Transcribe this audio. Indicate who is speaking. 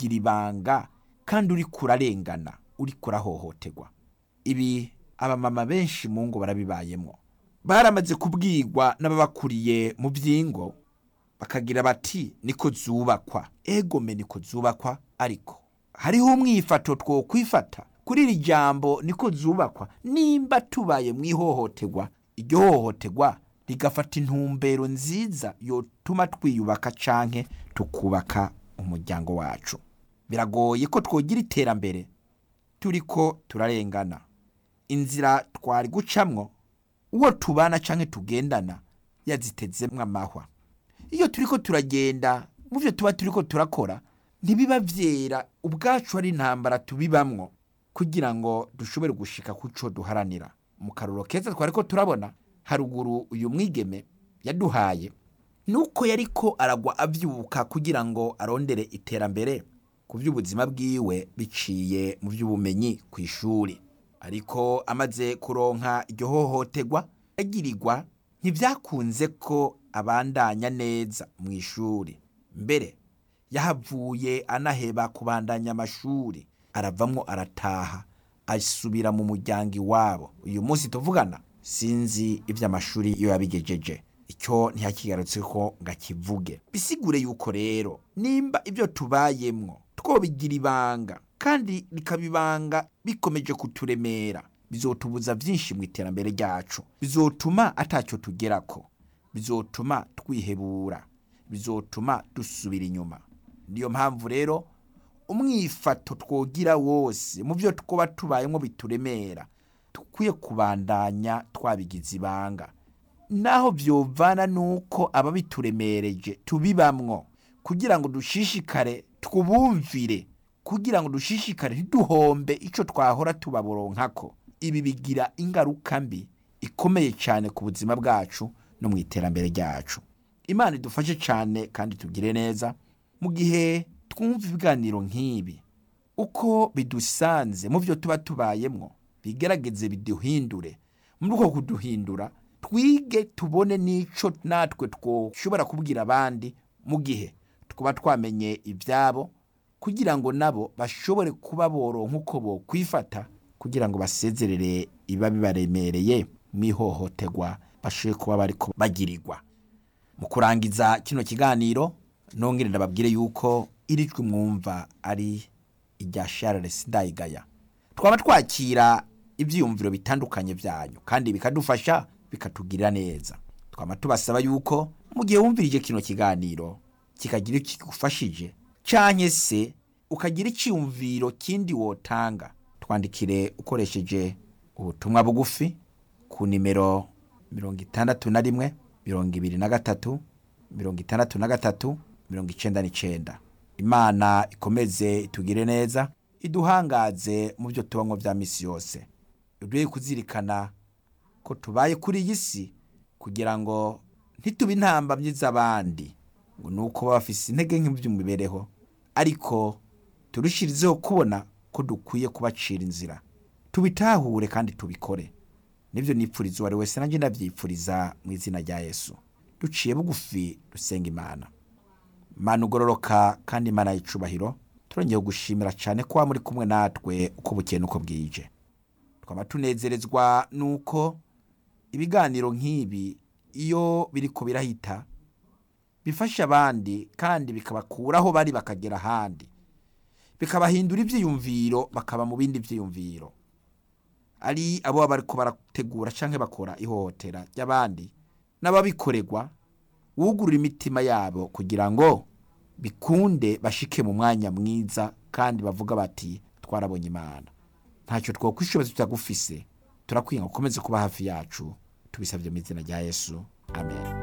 Speaker 1: twobigira ibanga kandi uri kurarengana uri kurahohoterwa ibi abamama benshi mu ngo barabibayemo baramaze kubwirwa n'ababakuriye mu by'ingo bakagira bati niko zubakwa egome niko zubakwa ariko hariho umwifato two kwifata kuri iri jambo niko zubakwa nimba tubaye mu ihohoterwa iryo hohoterwa rigafata intumbero nziza yotuma twiyubaka canke tukubaka umuryango wacu biragoye ko twogira iterambere turiko turarengana inzira twari gucamwo uwo tubana canke tugendana yazitezemwo amahwa iyo turiko turagenda mu byo tuba turiko turakora ntibiba vyera ubwacu ari intambara tubibamwo kugira ngo dushobore gushika kuco duharanira mu karuro keza twariko turabona haruguru uyu mwigeme yaduhaye nuko yariko aragwa avyuka kugira ngo arondere iterambere ku by'ubuzima bwiwe biciye mu by'ubumenyi ku ishuri ariko amaze kuronka iryo hohoterwa agirirwa ntibyakunze ko abandanya neza mu ishuri mbere yahavuye anaheba kubandanya amashuri aravamwo arataha asubira mu muryango iwabo uyu munsi tuvugana sinzi iby'amashuri iyo yabigejeje icyo ntihakigarutse ko ngo akivuge bisigure yuko rero nimba ibyo tubayemwo twobigira ibanga kandi bikaba ibanga bikomeje kuturemera bizotubuza byinshi mu iterambere ryacu bizotuma atacyo tugerako bizotuma twihebura bizotuma dusubira inyuma niyo mpamvu rero umwifato twogira wose mu byo twaba tubayemo bituremera dukwiye kubandanya twabigize ibanga naho byovana nuko ababituremereje tubibamwo kugira ngo dushishikare twubumvire kugira ngo dushishikare ntiduhombe icyo twahora tubabonkako ibi bigira ingaruka mbi ikomeye cyane ku buzima bwacu no mu iterambere ryacu imana idufashe cyane kandi tugire neza mu gihe twumva ibiganiro nk'ibi uko bidusanze mu byo tuba tubayemo bigerageze biduhindure muri uko kuduhindura twige tubone n'icyo natwe twoshobora kubwira abandi mu gihe twaba twamenye ibyabo kugira ngo nabo bashobore kuba boronka uko bo kwifata kugira ngo basezerere iba bibaremereye mu ihohoterwa bashobore kuba bari bagirirwa mu kurangiza kino kiganiro nongere ndababwire yuko iri jwi mwumva ari irya Charles Ndayigaya twaba twakira ibyiyumviro bitandukanye byanyu kandi bikadufasha bikatugirira neza twaba tubasaba yuko mu gihe wumvirije kino kiganiro kikagira icyo kigufashije cyangwa se ukagira icyiyumviro kindi wotanga twandikire ukoresheje ubutumwa bugufi ku nimero mirongo itandatu na rimwe mirongo ibiri na gatatu mirongo itandatu na gatatu mirongo icyenda n'icyenda imana ikomeze itugire neza iduhangaze mu byo tubamo bya minsi yose duhe kuzirikana ko tubaye kuri iyi si kugira ngo ntitube intambamyi z'abandi ngo ni uko baba bafise intege nke by'imibereho ariko turushirizeho kubona ko dukwiye kubacira inzira tubitahure kandi tubikore nibyo nipfuriza uwo ari wese nanjye ndabyipfuriza mu izina rya yesu duciye bugufi dusenga imana imana ugororoka kandi imana y'icubahiro turongeye gushimira cyane ko muri kumwe natwe uko bukeye n'uko bwije twaba tunezerezwa n'uko ibiganiro nk'ibi iyo biri ko birahita bifasha abandi kandi bikabakuraho bari bakagera ahandi bikabahindura ibyiyumviro bakaba mu bindi byiyumviro ari abo baba bari barategura cyangwa bakora ihohotera ry'abandi n'ababikorerwa wugurura imitima yabo kugira ngo bikunde bashike mu mwanya mwiza kandi bavuga bati twarabonye imana ntacyo twakwishoboza tutagufise turakwiye ngo ukomeze kuba hafi yacu tubisabye mu izina rya yesu amen